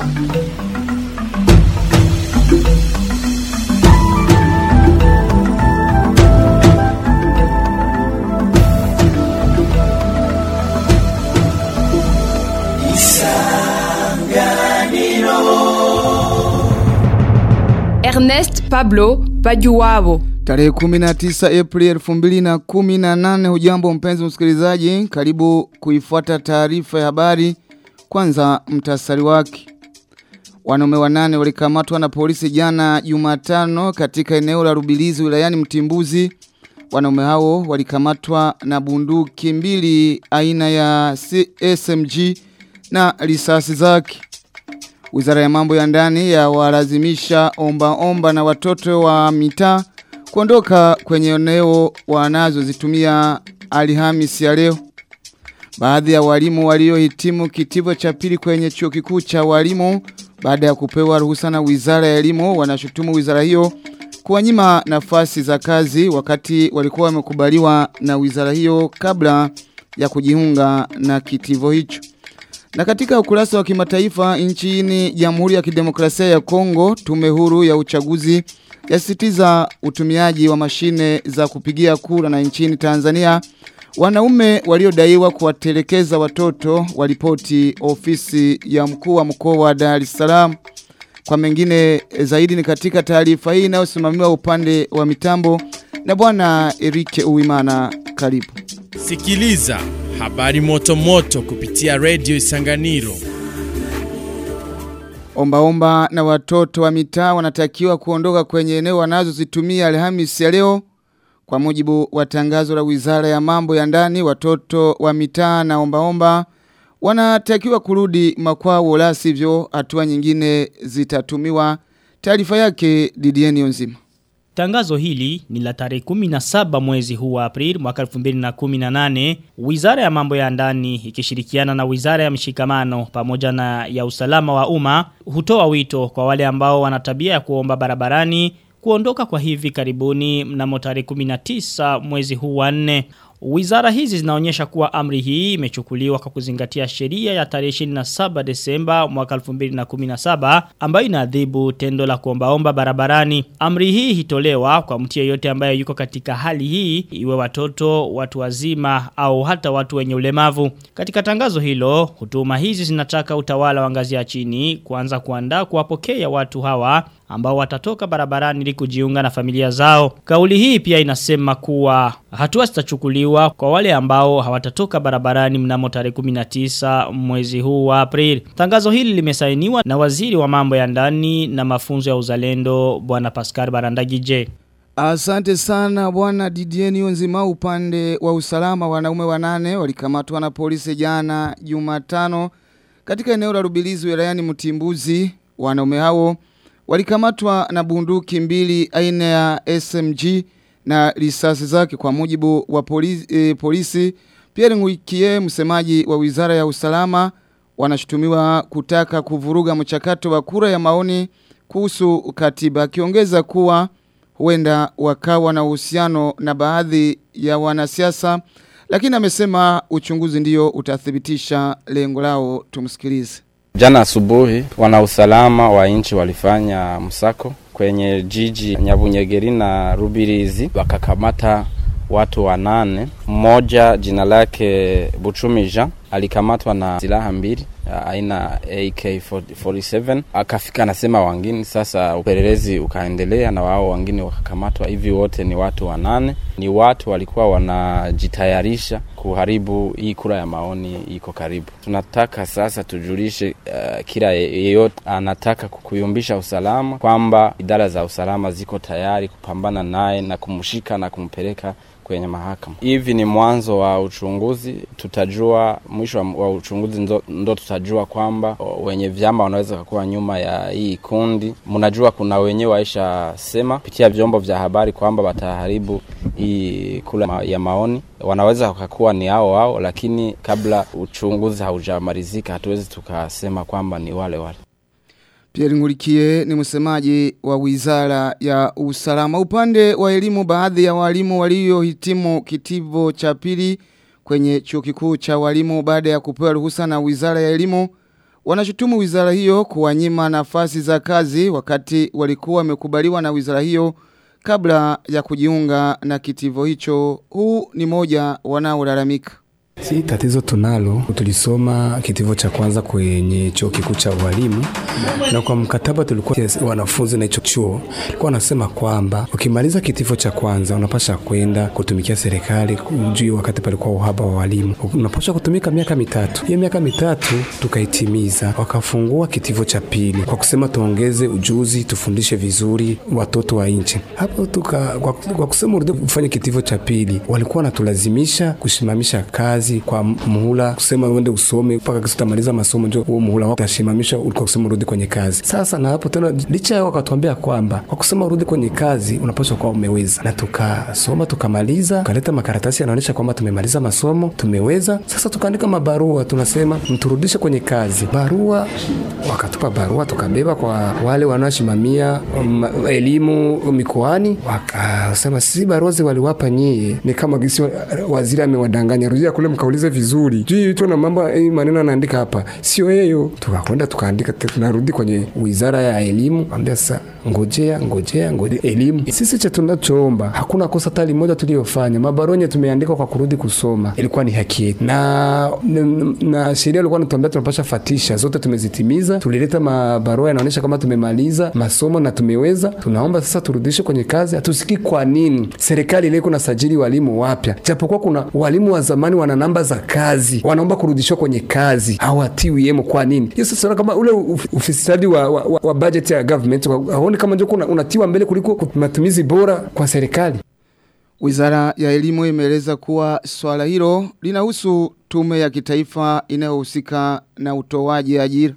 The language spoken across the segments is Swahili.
Ernest Pablo Bajuwabo. Tarehe 19 Aprili 2018 hujambo mpenzi msikilizaji karibu kuifuata taarifa ya habari kwanza mtasari wake Wanaume wanane walikamatwa na polisi jana Jumatano katika eneo la Rubilizi wilayani Mtimbuzi Wanaume hao walikamatwa na bunduki mbili aina ya SMG na risasi zake Wizara ya mambo ya ndani ya walazimisha omba omba na watoto wa mitaa kuondoka kwenye eneo wanazozitumia Alhamisi ya leo. Baadhi ya walimu waliohitimu kitivo cha pili kwenye chuo kikuu cha walimu baada ya kupewa ruhusa na Wizara ya Elimu wanashutumu wizara hiyo kuwanyima nafasi za kazi wakati walikuwa wamekubaliwa na wizara hiyo kabla ya kujiunga na kitivo hicho. Na katika ukurasa wa kimataifa nchini Jamhuri ya Kidemokrasia ya Kongo, tume huru ya uchaguzi yasitiza utumiaji wa mashine za kupigia kura na nchini Tanzania wanaume waliodaiwa kuwatelekeza watoto walipoti ofisi ya mkuu wa mkoa wa Dar es Salaam. Kwa mengine zaidi ni katika taarifa hii inayosimamiwa upande wa mitambo na bwana Erike Uwimana karibu. Sikiliza habari moto moto kupitia Radio Isanganiro. Ombaomba na watoto wa mitaa wanatakiwa kuondoka kwenye eneo wanazozitumia Alhamisi ya leo. Kwa mujibu wa tangazo la Wizara ya Mambo ya Ndani, watoto wa mitaa na ombaomba wanatakiwa kurudi makwao la sivyo hatua nyingine zitatumiwa. Taarifa yake Didieni Onzima. Tangazo hili ni la tarehe 17 mwezi huu wa Aprili mwaka 2018. Wizara ya mambo ya ndani ikishirikiana na Wizara ya mshikamano pamoja na ya usalama wa umma hutoa wito kwa wale ambao wana tabia ya kuomba barabarani kuondoka kwa hivi karibuni mnamo tarehe 19 mwezi huu wa 4. Wizara hizi zinaonyesha kuwa amri hii imechukuliwa kwa kuzingatia sheria ya tarehe 27 Desemba mwaka 2017 ambayo inaadhibu tendo la kuombaomba barabarani. Amri hii hitolewa kwa mtu yeyote ambaye yuko katika hali hii iwe watoto, watu wazima au hata watu wenye ulemavu. Katika tangazo hilo, hutuma hizi zinataka utawala wa ngazi ya chini kuanza kuandaa kuwapokea watu hawa ambao watatoka barabarani ili kujiunga na familia zao. Kauli hii pia inasema kuwa hatua zitachukuliwa kwa wale ambao hawatatoka barabarani mnamo tarehe 19 mwezi huu wa Aprili. Tangazo hili limesainiwa na waziri wa mambo ya ndani na mafunzo ya uzalendo bwana Pascal Barandagije. Asante sana bwana Didieni Onzima upande wa usalama wanaume wanane walikamatwa na polisi jana Jumatano katika eneo la Rubilizi wilayani Mtimbuzi. Wanaume hao walikamatwa na bunduki mbili aina ya SMG na risasi zake kwa mujibu wa polisi, e, polisi. Pierre Nguikie msemaji wa Wizara ya Usalama wanashutumiwa kutaka kuvuruga mchakato wa kura ya maoni kuhusu katiba akiongeza kuwa huenda wakawa na uhusiano na baadhi ya wanasiasa lakini amesema uchunguzi ndio utathibitisha lengo lao tumsikilize Jana asubuhi wana usalama wa nchi walifanya msako kwenye jiji Nyabunyegeri na Rubirizi wakakamata watu wanane. Mmoja jina lake Buchumija alikamatwa na silaha mbili aina AK47 akafika anasema wangine. Sasa upelelezi ukaendelea na wao wangine wakakamatwa. Hivi wote ni watu wanane, ni watu walikuwa wanajitayarisha kuharibu hii kura ya maoni iko karibu. Tunataka sasa tujulishe uh, kila yeyote anataka kuyumbisha usalama kwamba idara za usalama ziko tayari kupambana naye na kumshika na kumpeleka kwenye mahakama. Hivi ni mwanzo wa uchunguzi, tutajua mwisho wa uchunguzi ndo, ndo tutajua kwamba wenye vyama wanaweza kuwa nyuma ya hii kundi. Mnajua kuna wenyewe waisha sema kupitia vyombo vya habari kwamba wataharibu hii kula ya maoni, wanaweza wakakuwa ni hao hao, lakini kabla uchunguzi haujamalizika hatuwezi tukasema kwamba ni wale wale. Pierre Ngurikie ni msemaji wa wizara ya usalama. Upande wa elimu baadhi ya walimu waliohitimu kitivo cha pili kwenye chuo kikuu cha walimu baada ya kupewa ruhusa na wizara ya elimu wanashutumu wizara hiyo kuwanyima nafasi za kazi wakati walikuwa wamekubaliwa na wizara hiyo kabla ya kujiunga na kitivo hicho. Huu ni moja wanaolalamika. Si tatizo tunalo, tulisoma kitivo cha kwanza kwenye chuo kikuu cha ualimu, na kwa mkataba tulikuwa wanafunzi na hicho chuo ilikuwa wanasema kwamba ukimaliza kitivo cha kwanza unapasha kwenda kutumikia serikali juu, wakati palikuwa uhaba wa walimu, unapasha kutumika miaka mitatu. Hiyo miaka mitatu tukaitimiza, wakafungua kitivo cha pili kwa kusema tuongeze ujuzi, tufundishe vizuri watoto wa nchi. Hapo tuka kwa, kwa kusema urudi kufanya kitivo cha pili, walikuwa wanatulazimisha kusimamisha kazi kwa muhula, kusema uende usome mpaka kisi utamaliza masomo, ndio huo muhula wako utashimamisha, ulikuwa kusema urudi kwenye kazi. Sasa na hapo tena, licha yao wakatuambia kwamba kwa kusema urudi kwenye kazi unapaswa kuwa umeweza, na tukasoma tukamaliza, tukaleta makaratasi yanaonyesha kwamba tumemaliza masomo, tumeweza. Sasa tukaandika mabarua, tunasema mturudishe kwenye kazi. Barua wakatupa barua, tukabeba kwa wale wanaosimamia um, elimu mikoani, wakasema si barua zi waliwapa nyie, ni kama gisi waziri amewadanganya, rudia kule mkaulize vizuri juu tu na mambo eh, maneno anaandika hapa sio hiyo. Tukakwenda tukaandika, tunarudi kwenye wizara ya elimu, ambia sasa, ngojea ngojea ngojea elimu. Sisi cha tunachoomba, hakuna kosa hata moja tuliyofanya. Mabaronye tumeandika kwa kurudi kusoma, ilikuwa ni haki yetu, na, na, na sheria ilikuwa inatuambia tunapasha fatisha zote, tumezitimiza. Tulileta mabarua yanaonyesha kama tumemaliza masomo na tumeweza. Tunaomba sasa turudishe kwenye kazi. Hatusikii kwa nini serikali ile iko na sajili walimu wapya, japokuwa kuna walimu wa zamani wana namba za kazi, wanaomba kurudishwa kwenye kazi, hawatiwi yemo. Kwa nini hiyo? Sasa kama ule ufisadi wa, wa, wa, wa budget ya government haoni kama ndio kuna unatiwa mbele kuliko matumizi bora kwa serikali. Wizara ya elimu imeeleza kuwa swala hilo linahusu tume ya kitaifa inayohusika na utoaji ajira.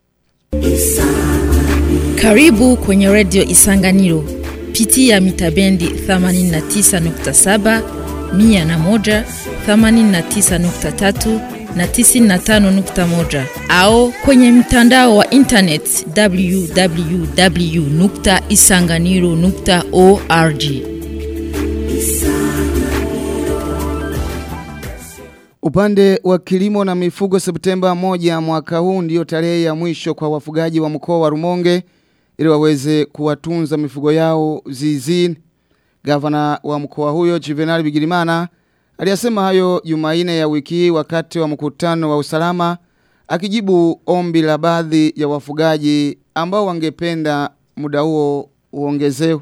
Karibu kwenye redio Isanganiro. Pitia mitabendi 89.7, 101, 89.3 na 95.1 au kwenye mtandao wa internet www.isanganiro.org. Upande wa kilimo na mifugo Septemba moja mwaka huu ndiyo tarehe ya mwisho kwa wafugaji wa mkoa wa Rumonge ili waweze kuwatunza mifugo yao zizini. Gavana wa mkoa huyo Juvenal Bigirimana aliyasema hayo Jumanne ya wiki hii wakati wa mkutano wa usalama akijibu ombi la baadhi ya wafugaji ambao wangependa muda huo uongezewe.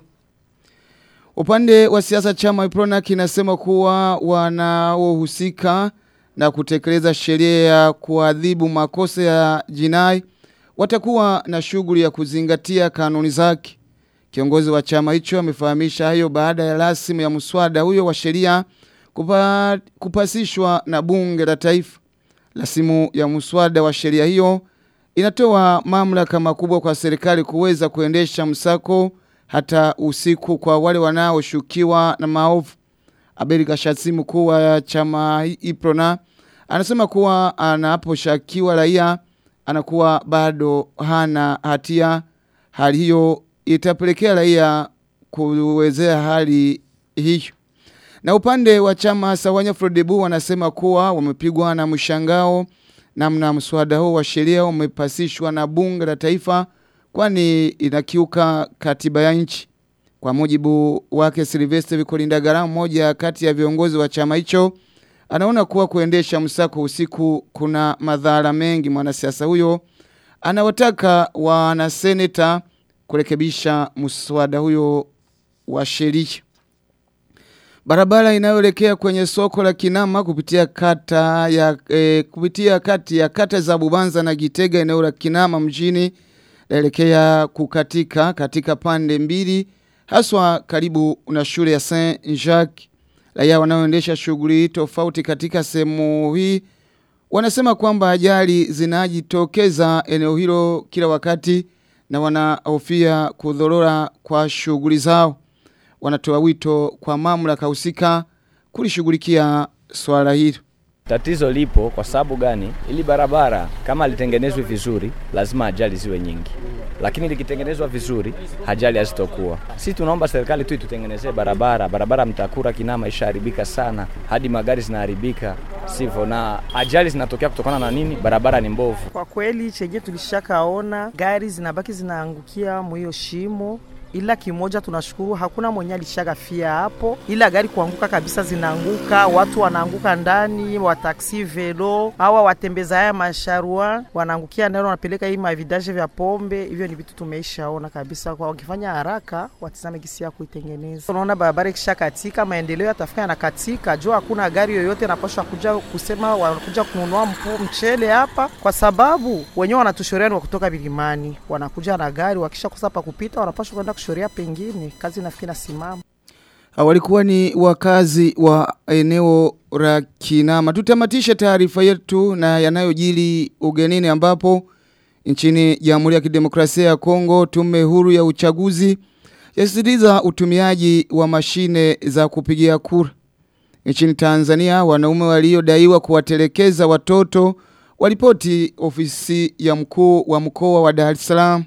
Upande wa siasa chama Iprona kinasema kuwa wanaohusika na kutekeleza sheria ya kuadhibu makosa ya jinai watakuwa na shughuli ya kuzingatia kanuni zake. Kiongozi wa chama hicho amefahamisha hayo baada ya rasimu ya mswada huyo wa sheria kupa, kupasishwa na bunge la taifa. Rasimu ya mswada wa sheria hiyo inatoa mamlaka makubwa kwa serikali kuweza kuendesha msako hata usiku kwa wale wanaoshukiwa na maovu. Abeli Gashatsi mkuu wa chama Iprona anasema kuwa anaposhakiwa raia anakuwa bado hana hatia. Hali hiyo itapelekea raia kuwezea hali hiyo. Na upande wa chama Sawanya Frodebu wanasema kuwa wamepigwa na mshangao namna mswada huo wa sheria umepasishwa na bunge la taifa kwani inakiuka katiba ya nchi. Kwa mujibu wake Silvestre Vikolindagara mmoja kati ya viongozi wa chama hicho anaona kuwa kuendesha msako usiku kuna madhara mengi. Mwanasiasa huyo anawataka wanaseneta kurekebisha mswada huyo wa sheria. Barabara inayoelekea kwenye soko la Kinama kupitia kata ya e, kupitia kati ya kata za Bubanza na Gitega eneo la Kinama mjini naelekea kukatika katika pande mbili haswa karibu na shule ya Saint Jacques. Raia wanaoendesha shughuli tofauti katika sehemu hii wanasema kwamba ajali zinajitokeza eneo hilo kila wakati na wanahofia kudhorora kwa shughuli zao. Wanatoa wito kwa mamlaka husika kulishughulikia swala hilo. Tatizo lipo kwa sababu gani? Ili barabara kama litengenezwe vizuri, lazima ajali ziwe nyingi, lakini likitengenezwa vizuri, ajali hazitokuwa. Sisi tunaomba serikali tu itutengenezee barabara. Barabara Mtakura Kinama ishaharibika sana, hadi magari zinaharibika sivyo, na ajali zinatokea kutokana na nini? Barabara ni mbovu. Kwa kweli chenye tulishakaona gari zinabaki zinaangukia mwiyo shimo ila kimoja tunashukuru hakuna mwenye alishakafia hapo, ila gari kuanguka kabisa zinaanguka, watu wanaanguka ndani, wataksi velo, hawa watembeza haya masharua wanaangukia ndani, wanapeleka hii mavidaje vya pombe. Hivyo ni vitu tumeishaona kabisa, kwa wakifanya haraka watizame gisi ya kuitengeneza. Unaona barabara ikisha katika, maendeleo yatafika yanakatika, jua hakuna gari yoyote inapaswa kuja kusema wanakuja kununua mpu mchele hapa, kwa sababu wenyewe wanatushorea ni wa kutoka milimani, wanakuja na gari, wakisha kosa pa kupita wanapaswa kwenda kushoria pengine kazi nafikiri nasimama. Walikuwa ni wakazi wa eneo la Kinama. Tutamatisha taarifa yetu na yanayojili ugenini ambapo nchini Jamhuri ya Kidemokrasia ya Kongo tume huru ya uchaguzi yasisitiza utumiaji wa mashine za kupigia kura. Nchini Tanzania wanaume waliodaiwa kuwatelekeza watoto walipoti ofisi ya mkuu wa mkoa wa Dar es Salaam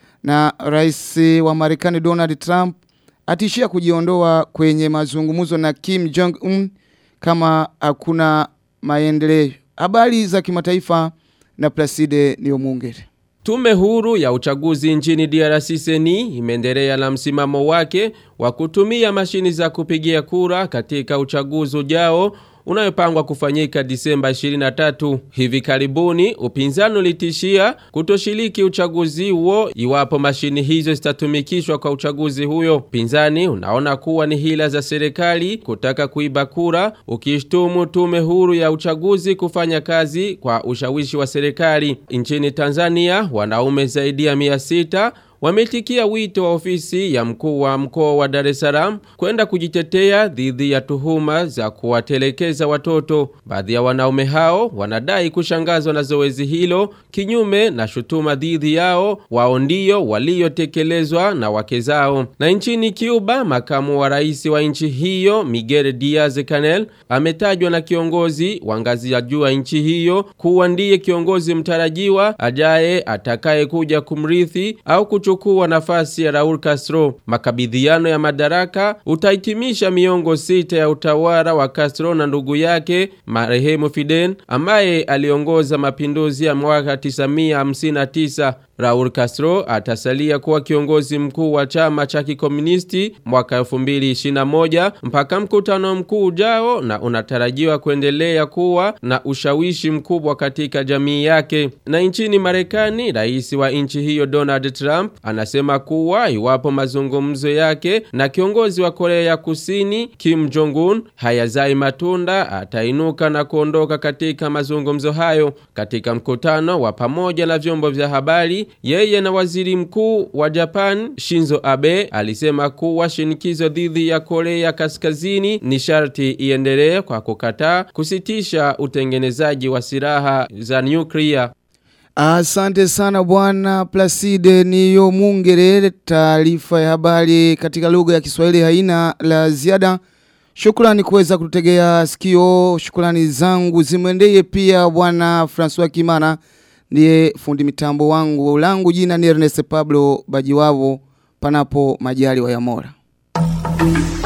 na rais wa Marekani Donald Trump atishia kujiondoa kwenye mazungumzo na Kim Jong Un kama hakuna maendeleo. Habari za kimataifa na Placide Niomungere. Tume huru ya uchaguzi nchini DRC seni imeendelea na msimamo wake wa kutumia mashini za kupigia kura katika uchaguzi ujao unayopangwa kufanyika Disemba 23. Hivi karibuni upinzani ulitishia kutoshiriki uchaguzi huo iwapo mashini hizo zitatumikishwa kwa uchaguzi huyo. Upinzani unaona kuwa ni hila za serikali kutaka kuiba kura, ukishtumu tume huru ya uchaguzi kufanya kazi kwa ushawishi wa serikali. Nchini Tanzania, wanaume zaidi ya 600 wametikia wito wa ofisi ya mkuu wa mkoa wa Dar es Salaam kwenda kujitetea dhidi ya tuhuma za kuwatelekeza watoto. Baadhi ya wanaume hao wanadai kushangazwa na zoezi hilo kinyume na shutuma dhidi yao wao ndio waliotekelezwa na wake zao. Na nchini Cuba, makamu wa rais wa nchi hiyo Miguel Diaz Canel ametajwa na kiongozi wa ngazi ya juu ya nchi hiyo kuwa ndiye kiongozi mtarajiwa ajaye atakaye kuja kumrithi au kuchukua nafasi ya Raul Castro. Makabidhiano ya madaraka utahitimisha miongo sita ya utawala wa Castro na ndugu yake marehemu Fidel ambaye aliongoza mapinduzi ya mwaka 1959. Raul Castro atasalia kuwa kiongozi mkuu wa chama cha kikomunisti mwaka 2021 mpaka mkutano mkuu ujao na unatarajiwa kuendelea kuwa na ushawishi mkubwa katika jamii yake. Na nchini Marekani, rais wa nchi hiyo Donald Trump anasema kuwa iwapo mazungumzo yake na kiongozi wa Korea ya Kusini Kim Jong-un hayazai matunda, atainuka na kuondoka katika mazungumzo hayo. Katika mkutano wa pamoja na vyombo vya habari yeye na waziri mkuu wa Japan Shinzo Abe alisema kuwa shinikizo dhidi ya Korea Kaskazini ni sharti iendelee kwa kukataa kusitisha utengenezaji wa silaha za nyuklia. Asante sana bwana Placide niyo mungere taarifa ya habari katika lugha ya Kiswahili haina la ziada. Shukrani kuweza kututegea sikio. Shukrani zangu zimwendeye pia bwana François Kimana ndiye fundi mitambo wangu. Langu jina ni Ernest Pablo Bajiwavo panapo majali wa Yamora.